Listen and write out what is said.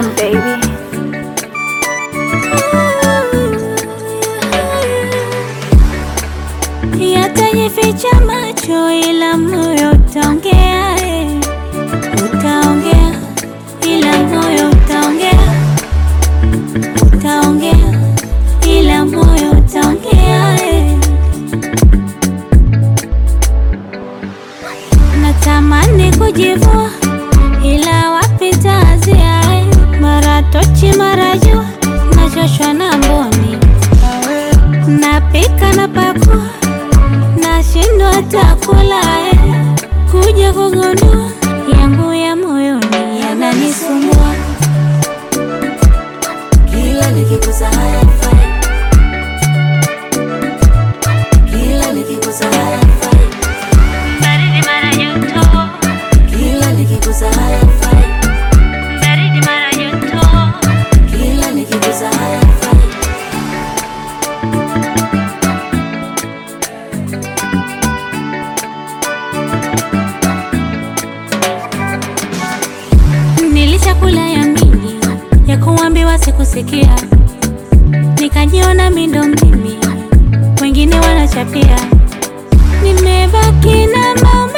Production, baby. Yatajificha macho ila moyo utaongea, eh. utaongea ila moyo utaongea, utaongea ila moyo utaongea. eh. Natamani kujivua ila wapi taazia, eh. mara tochi mara jua, nachoshwa na mboni, napika na pakua nashindwa hata kula eh. kuja kugundua yangu ya moyoni yananisumbua Kila nikigusa hayafai, kila nikigusa hayafai, baridi mara joto kila nikigusa hayafai, baridi mara joto kila nikigusa hayafai. nilishakula ya mingi ya kuambiwa sikusikia nikajiona mindo mimi wengine wanachapia nimebaki na maumivu